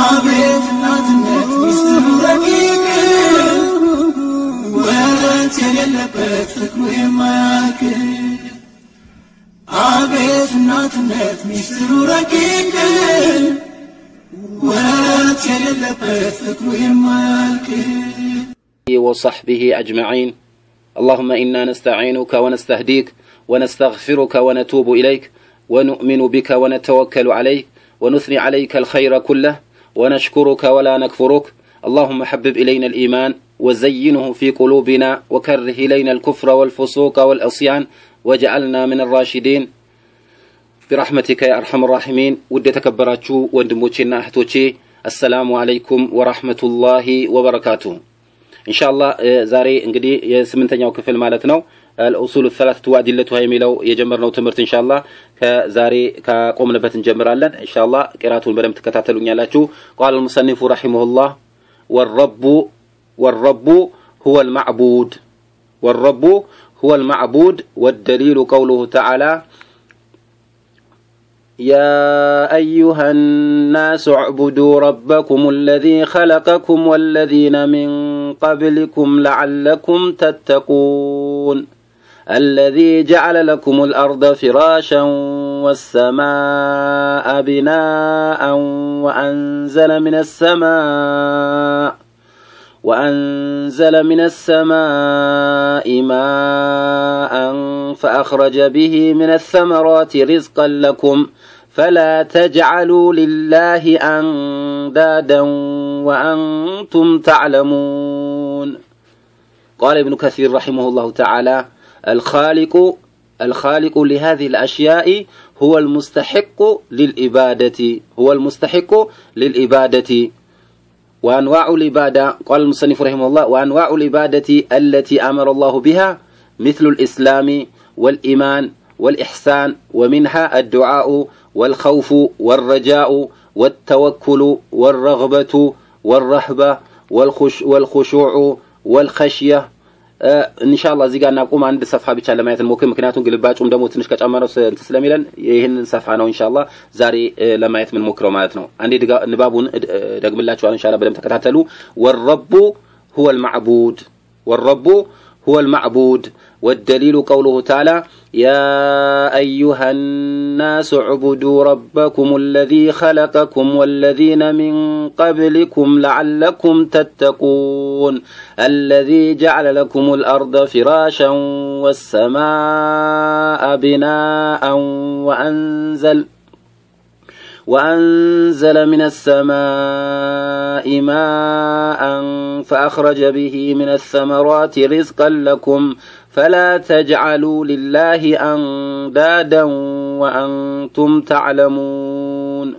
አቤት እናትነት ሚስጥሩ ረቂቅ ወረት የሌለበት ፍቅሩ የማያልቅ አቤት እናትነት ሚስጥሩ ረቂቅ ወረት የሌለበት ፍቅሩ የማያልቅ وصحبه أجمعين اللهم إنا نستعينك ونستهديك ونستغفرك ونتوب إليك ونؤمن بك ونتوكل عليك ونثني عليك الخير كله ونشكرك ولا نكفرك اللهم حبب إلينا الإيمان وزينه في قلوبنا وكره إلينا الكفر والفسوق والعصيان واجعلنا من الراشدين برحمتك يا أرحم الراحمين ود تكبراتشو وندموتشنا أحتوتشي السلام عليكم ورحمة الله وبركاته ኢንሻአላህ ዛሬ እንግዲህ የስምንተኛው ክፍል ማለት ነው አልኡሱል ሰላሰቱ ወአዲለቱሃ የሚለው የጀመርነው ትምህርት ኢንሻአላህ ከዛሬ ካቆምንበት እንጀምራለን ኢንሻአላህ ቂራቱን በደንብ ትከታተሉኛላችሁ ቃል المصنف رحمه الله والرب والرب هو المعبود والرب هو المعبود والدليل قوله تعالى يا أيها الناس اعبدوا ربكم الذي خلقكم والذين من قبلكم لعلكم تتقون الذي جعل لكم الأرض فراشا والسماء بناء وأنزل من السماء وأنزل من السماء ماء فأخرج به من الثمرات رزقا لكم فلا تجعلوا لله أندادا وأنتم تعلمون قال ابن كثير رحمه الله تعالى الخالق الخالق لهذه الأشياء هو المستحق للإبادة هو المستحق للإبادة وأنواع العبادة قال المصنف رحمه الله وأنواع العبادة التي أمر الله بها مثل الإسلام والإيمان والإحسان ومنها الدعاء والخوف والرجاء والتوكل والرغبة والرهبة والخش والخشوع والخشية ኢንሻአላህ እዚህ ጋር እናቁም። አንድ ሰፍሐ ብቻ ለማየት እንሞክር። ምክንያቱም ግልባጩም ደግሞ ትንሽ ከጨመረው እንትን ስለሚለን ይህንን ሰፍሐ ነው ኢንሻአላህ ዛሬ ለማየት የምንሞክረው ማለት ነው። አንዴ ንባቡን ደግምላችኋል። ኢንሻአላህ በደንብ ተከታተሉ። ወረቡ ሁወ ልማዕቡድ ወረቡ هو المعبود والدليل قوله تعالى يا أيها الناس اعبدوا ربكم الذي خلقكم والذين من قبلكم لعلكم تتقون الذي جعل لكم الأرض فراشا والسماء بناء وأنزل وأنزل من السماء ماء فأخرج به من الثمرات رزقا لكم فلا تجعلوا لله أندادا وأنتم تعلمون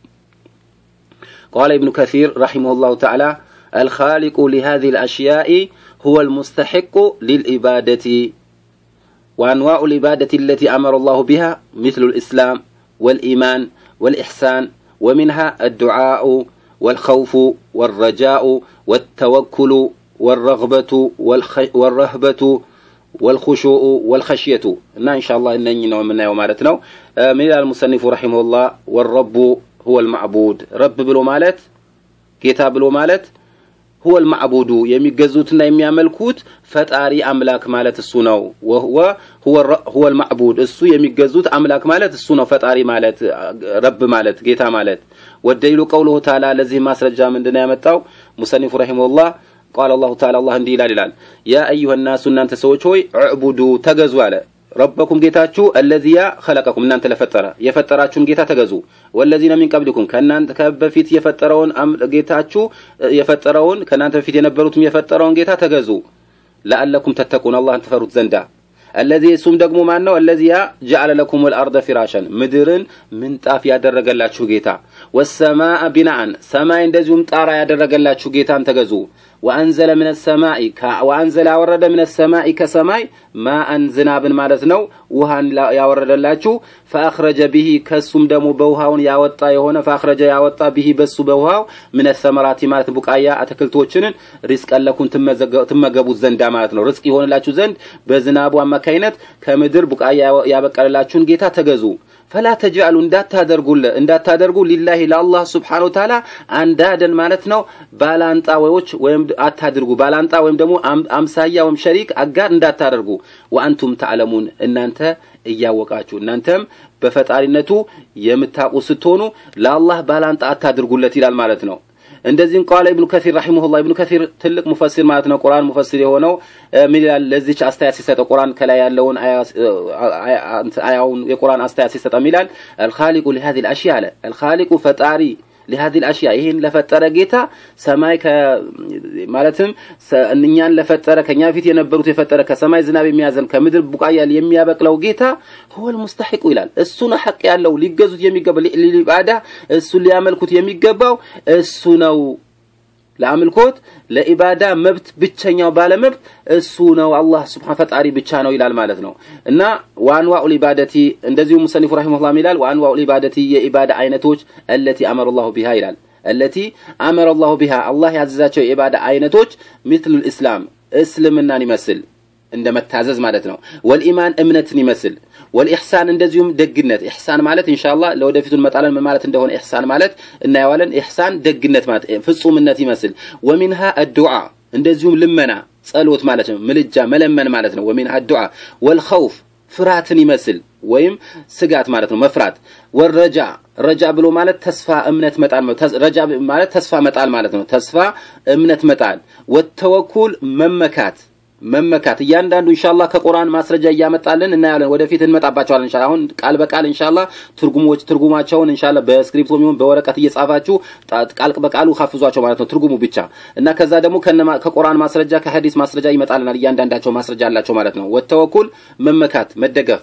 قال ابن كثير رحمه الله تعالى الخالق لهذه الأشياء هو المستحق للإبادة وأنواع الإبادة التي أمر الله بها مثل الإسلام والإيمان والإحسان ومنها الدعاء والخوف والرجاء والتوكل والرغبة والرهبة والخشوع والخشية እና ኢንሻአላህ እነኚህ ነው የምናየው ማለት ነው ምን ይላል ሙሰኒፉ ረሂመሁላህ ወረቡ ሁወ ልማዕቡድ ረብ ብሎ ማለት ጌታ ብሎ ማለት ሁወ ልማዕቡዱ የሚገዙትና የሚያመልኩት ፈጣሪ አምላክ ማለት እሱ ነው ወህወ ሁወ ልማዕቡድ እሱ የሚገዙት አምላክ ማለት እሱ ነው ፈጣሪ ማለት ረብ ማለት ጌታ ማለት ወደሊሉ ቀውሉሁ ተዓላ ለዚህ ማስረጃ ምንድን ያመጣው ሙሰኒፉ ረሂመሁላህ ቃል አላሁ ተዓላ አላህ እንዲህ ይላል ይላል ያ አዩሀ ናሱ እናንተ ሰዎች ሆይ ዕቡዱ ተገዙ አለ ረበኩም ጌታችሁ አለዚያ ኸለቀኩም እናንተ ለፈጠረ የፈጠራችሁን ጌታ ተገዙ ወለዚነ ሚን ቀብሊኩም ከእናንተ ከበፊት የፈጠረውን ጌታችሁ የፈጠረውን ከእናንተ በፊት የነበሩትም የፈጠረውን ጌታ ተገዙ ለአለኩም ተተቁን አላህን ትፈሩት ዘንዳ አለዚ እሱም ደግሞ ማን ነው አለዚያ ጀዐለ ለኩም ልአርደ ፊራሸን ምድርን ምንጣፍ ያደረገላችሁ ጌታ ወሰማአ ቢናአን ሰማይ እንደዚሁም ጣራ ያደረገላችሁ ጌታን ተገዙ ወአንዘለ ምን ሰማይ ወአንዘለ ያወረደ ምን ሰማይ ከሰማይ ማአን ዝናብን ማለት ነው ውሃን ያወረደላችሁ ፈአኽረጀ ቢሂ ከሱም ደግሞ በውሃውን ያወጣ የሆነ ፈአኽረጀ ያወጣ ቢሂ በሱ በውሃው ምን ሰመራቲ ማለት ቡቃያ አትክልቶችን ሪዝቀን ለኩም ትመገቡት ዘንዳ ማለት ነው ርዝቅ ይሆንላችሁ ዘንድ በዝናቡ አማካይነት ከምድር ቡቃያ ያበቀለላችሁን ጌታ ተገዙ ፈላ ተጅአሉ እንዳታደርጉለ እንዳታደርጉ ሊላሂ ለአላህ ስብሓነሁ ወተዓላ አንዳደን ማለት ነው ባላንጣዎች ወይም አታድርጉ ባላንጣ ወይም ደግሞ አምሳያ ወይም ሸሪክ አጋር እንዳታደርጉ ወአንቱም ተዕለሙን እናንተ እያወቃችሁ እናንተም በፈጣሪነቱ የምታውቁ ስትሆኑ ለአላህ ባላንጣ አታድርጉለት ይላል ማለት ነው እንደዚህም ቃለ ኢብኑ ከሲር ረሂመሁላህ ኢብኑ ከሲር ትልቅ ሙፈሲር ማለት ነው ቁርአን ሙፈሲር የሆነው ምን ይላል ለዚች አስተያየት ሲሰጠው ቁርአን ከላይ ያለውን አያውን የቁርአን አስተያየት ሲሰጠው ይላል አልኻሊቁ ለሃዚ الاشياء አለ አልኻሊቁ ፈጣሪ ለሃዚ الاشياء ይሄን ለፈጠረ ጌታ ሰማይ ማለትም እኛን ለፈጠረ ከኛ ፊት የነበሩት የፈጠረ ከሰማይ ዝናብ የሚያዘን ከምድር ቡቃያ የሚያበቅለው ጌታ هو المستحق ይላል እሱ ነው ሐቅ ያለው ሊገዙት የሚገባው ሊባዳ እሱ ሊያመልኩት የሚገባው እሱ ነው ለአምልኮት ለኢባዳ መብት ብቸኛው ባለ መብት እሱ ነው አላህ ስብሓን ፈጣሪ ብቻ ነው ይላል ማለት ነው እና ወአንዋኡ ሊባደቲ እንደዚሁ ሙሰኒፉ ረሒመሁላህ ይላል ወአንዋኡ ሊባደቲ የኢባዳ አይነቶች አለቲ አመረ ላሁ ቢሃ ይላል አለቲ አመረ ላሁ ቢሃ አላህ ያዘዛቸው የኢባዳ አይነቶች ሚትሉ ልእስላም እስልምናን ይመስል እንደ መታዘዝ ማለት ነው ወልኢማን እምነትን ይመስል ወልኢሕሳን እንደዚሁም ደግነት ኢሕሳን ማለት ኢንሻአላህ ለወደፊቱ እንመጣለን ምን ማለት እንደሆነ ኢሕሳን ማለት እናየዋለን ኢሕሳን ደግነት ማለት ፍጹምነት ይመስል ወሚንሃ አዱዓ እንደዚሁም ልመና ጸሎት ማለት ነው ምልጃ መለመን ማለት ነው ወሚንሃ አዱዓ ወልኸውፍ ፍርሃትን ይመስል ወይም ስጋት ማለት ነው መፍራት ወረጃ ረጃ ብሎ ማለት ተስፋ እምነት መጣል ረጃ ማለት ተስፋ መጣል ማለት ነው ተስፋ እምነት መጣል ወተወኩል መመካት መመካት እያንዳንዱ ኢንሻአላህ ከቁርአን ማስረጃ እያመጣልን እናያለን ወደፊት እንመጣባቸዋለን ኢንሻአላህ አሁን ቃል በቃል ኢንሻአላህ ትርጉሞች ትርጉማቸውን ኢንሻአላህ በስክሪፕቶ የሚሆን በወረቀት እየጻፋችሁ ቃል በቃሉ ሀፍዟቸው ማለት ነው ትርጉሙ ብቻ እና ከዛ ደግሞ ከቁርአን ማስረጃ ከሐዲስ ማስረጃ ይመጣልናል እያንዳንዳቸው ማስረጃ አላቸው ማለት ነው ወተወኩል መመካት መደገፍ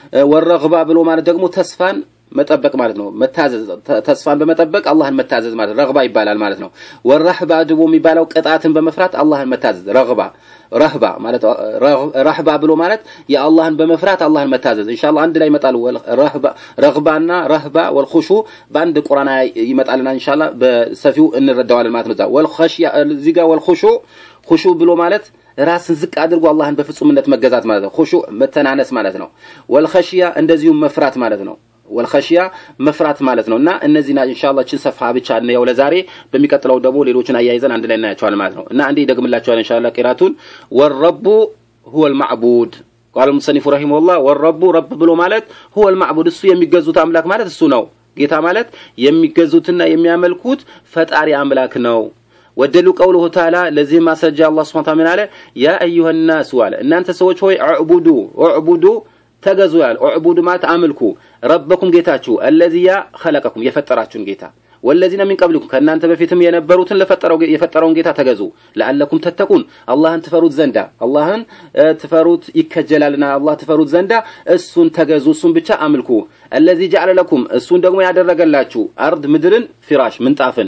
ወረግባ ብሎ ማለት ደግሞ ተስፋን መጠበቅ ማለት ነው መታዘዝ ተስፋን በመጠበቅ አላህን መታዘዝ ማለት ረግባ ይባላል ማለት ነው ወረህባ ደግሞ የሚባለው ቅጣትን በመፍራት አላህን መታዘዝ ረግባ ረህባ ማለት ረህባ ብሎ ማለት የአላህን በመፍራት አላህን መታዘዝ ኢንሻአላህ አንድ ላይ ይመጣል ረህባ ረግባና ረህባ ወልኹሹ በአንድ ቁርአን ይመጣልና ኢንሻአላህ በሰፊው እንረዳዋለን ማለት ነው ወልኸሽያ እዚህ ጋር ወልኹሹ ኹሹ ብሎ ማለት ራስን ዝቅ አድርጎ አላህን በፍጹምነት መገዛት ማለት ነው ኹሹ መተናነስ ማለት ነው ወልኸሽያ እንደዚሁም መፍራት ማለት ነው ወልኸሽያ መፍራት ማለት ነው እና እነዚህ ኢንሻአላህ ችን ሰፋ ብቻ ነው ለዛሬ በሚቀጥለው ደግሞ ሌሎችን አያይዘን አንድ ላይ እናያቸዋለን ማለት ነው እና አንዴ ደግምላቸዋል ኢንሻአላህ ቂራቱን ወረቡ ሁወ المعبود قال المصنف رحمه الله والرب رب ብሎ ማለት هو المعبود እሱ የሚገዙት አምላክ ማለት እሱ ነው ጌታ ማለት የሚገዙትና የሚያመልኩት ፈጣሪ አምላክ ነው ወደሉ ቀውሉሁ ተዓላ ለዚህ ማስረጃ አላህ Subhanahu Ta'ala ምን አለ ያ አዩሃ الناس አለ እናንተ ሰዎች ሆይ አዕቡዱ አዕቡዱ ተገዙ ያል ኡዕቡዱ ማለት አምልኩ ረበኩም ጌታችሁ አለዚያ ኸለቀኩም የፈጠራችሁን ጌታ ወለዚነ ሚን ቀብሊኩም ከእናንተ በፊትም የነበሩትን ለፈጠረው የፈጠረውን ጌታ ተገዙ ለአለኩም ተተቁን አላህን ትፈሩት ዘንዳ አላህን ትፈሩት ይከጀላልና አላህ ትፈሩት ዘንዳ እሱን ተገዙ እሱን ብቻ አምልኩ አለዚ ጀዐለ ለኩም እሱን ደግሞ ያደረገላችሁ አርድ ምድርን ፊራሽ ምንጣፍን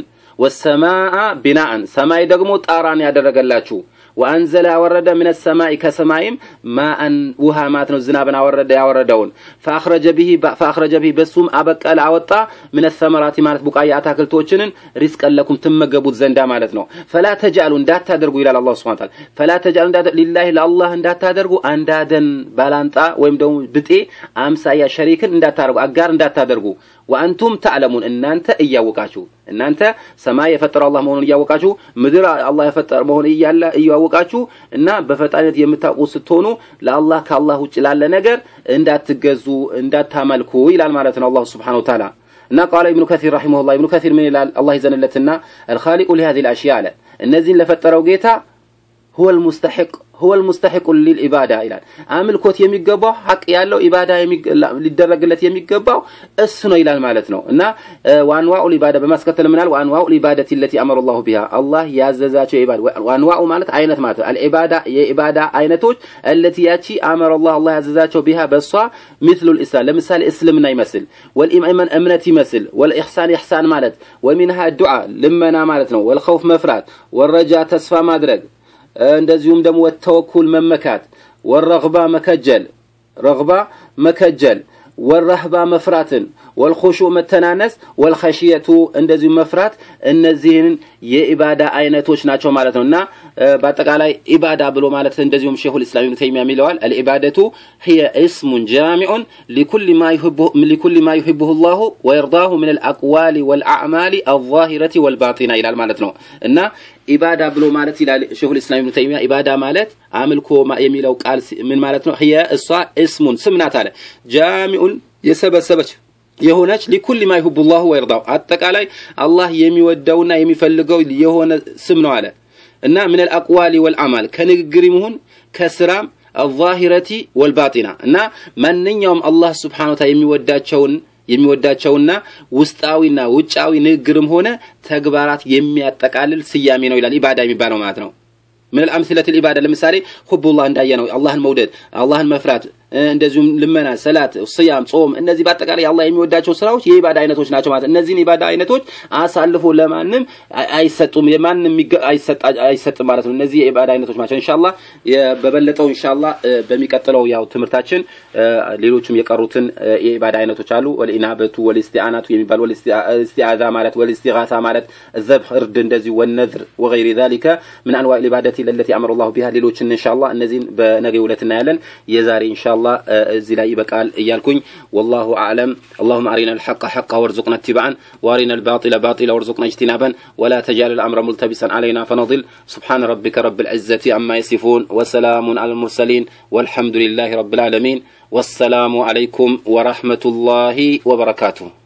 ወሰማአ ቢናአን ሰማይ ደግሞ ጣራን ያደረገላችሁ ወአንዘለ ያወረደ ምን ሰማይ ከሰማይም ማአን ውሃ ማለት ነው ዝናብን አወረደ ያወረደውን ፈአኽረጀ ቢሂ ፈአኽረጀ ቢሂ በሱም አበቀለ አወጣ ምን ሰመራቲ ማለት ቡቃያ አታክልቶችንን ሪዝቀን ለኩም ትመገቡት ዘንዳ ማለት ነው ፈላ ተጃሉ እንዳታደርጉ ይላል አላህ ሱብሓነሁ ወተዓላ ፈላ ተጃሉ ሊላሂ ለአላህ እንዳታደርጉ አንዳደን ባላንጣ ወይም ደግሞ ብጤ አምሳያ ሸሪክን እንዳታደርጉ አጋር እንዳታደርጉ ወአንቱም ተዕለሙን እናንተ እያወቃችሁ እናንተ ሰማይ የፈጠረው አላህ መሆኑን እያወቃችሁ ምድር አላህ የፈጠረ መሆኑን እያለ እያወቃችሁ እና በፈጣሪነት የምታውቁ ስትሆኑ ለአላህ ከአላህ ውጭ ላለ ነገር እንዳትገዙ እንዳታመልኩ ይላል ማለት ነው አላሁ ስብሓነሁ ወተዓላ እና ቃለ ኢብኑ ከሲር ረሂመሁላህ ኢብኑ ከሲር ምን ይላል አላህ ይዘንለትና አልኻሊቁ ሊሃዚ ልአሽያ አለ እነዚህን ለፈጠረው ጌታ هو المستحق هو المستحق للعبادة ይላል አምልኮት የሚገባው ሐቅ ያለው ኢባዳ ሊደረግለት የሚገባው እሱ ነው ይላል ማለት ነው እና ዋንዋኡ ሊባዳ በማስከተል ምናል ዋንዋኡ ሊባደቲ التي امر الله بها አላህ ያዘዛቸው ኢባዳ ዋንዋኡ ማለት አይነት ማለት ነው አልኢባዳ የኢባዳ አይነቶች التي ያቺ امر الله አላህ ያዘዛቸው بها በሷ مثل الاسلام ለምሳሌ እስልምና ይመስል والإيمان እምነት ይመስል والإحسان إحسان ማለት ومنها الدعاء ልመና ማለት ነው والخوف መፍራት والرجاء ተስፋ ማድረግ እንደዚሁም ደግሞ ወተወኩል መመካት ወረግባ መከጀል ረግባ መከጀል ወረህባ መፍራትን ወልኹሹዕ መተናነስ ወልኸሽየቱ እንደዚሁ መፍራት እነዚህን የኢባዳ አይነቶች ናቸው ማለት ነው እና በአጠቃላይ ኢባዳ ብሎ ማለት እንደዚሁም ሼኹል ኢስላም ኢብኑ ተይሚያ ይለዋል አልኢባደቱ هي اسم جامع لكل ما يحبه لكل ما يحبه الله ويرضاه من الأقوال والأعمال الظاهرة والباطنة ይላል ማለት ነው እና ኢባዳ ብሎ ማለት ይላል ሼኹል ኢስላም ኢብኑ ተይሚያ ኢባዳ ማለት አምልኮ የሚለው ቃል ምን ማለት ነው هي እሷ እስሙን ስም ናት አለ ጃሚዑን የሰበሰበች የሆነች ሊኩል ማ ይሁቡ ላሁ ወይርዳው አጠቃላይ አላህ የሚወደውና የሚፈልገው የሆነ ስም ነው አለ እና ምን አልአቅዋሊ ወልአማል ከንግግር ይሁን ከስራም አዛሂረቲ ወልባጢና እና ማንኛውም አላህ ስብሓን ወተዓላ የሚወዳቸውን የሚወዳቸውና ውስጣዊና ውጫዊ ንግግርም ሆነ ተግባራት የሚያጠቃልል ስያሜ ነው ይላል ኢባዳ የሚባለው ማለት ነው ምን አልአምስለት ልኢባዳ ለምሳሌ ሁቡላህ እንዳየ ነው አላህን መውደድ አላህን መፍራት እንደዚሁም ልመና፣ ሰላት፣ ስያም፣ ጾም እነዚህ በአጠቃላይ አላህ የሚወዳቸው ስራዎች የኢባዳ አይነቶች ናቸው ማለት እነዚህን የኢባዳ አይነቶች አሳልፎ ለማንም አይሰጡም የማንም አይሰጥም ማለት ነው። እነዚህ የኢባዳ አይነቶች ናቸው። ኢንሻአላህ በበለጠው ኢንሻአላህ በሚቀጥለው ያው ትምህርታችን ሌሎችም የቀሩትን የኢባዳ አይነቶች አሉ። ወልኢናበቱ ወልስቲአናቱ የሚባል ወልስቲአዛ ማለት ወልስቲጋሳ ማለት ዘብህ እርድ እንደዚህ ወነዝር ወገይሪ ዛሊከ ምን አንዋዕ ኢባደቲ ለለቲ አመረ ላሁ ቢሃ ሌሎችን ኢንሻአላህ እነዚህን በነገው ዕለት እናያለን። የዛሬ ኢንሻአላህ እዚህ ላይ ይበቃል እያልኩኝ ወላሁ አዕለም اللهم أرنا الحق حقا وارزقنا اتباعا وأرنا الباطل باطلا وارزقنا اجتنابا ولا تجعل الأمر ملتبسا علينا فنضل سبحان ربك رب العزة عما يصفون وسلام على المرسلين والحمد لله رب العالمين والسلام عليكم ورحمة الله وبركاته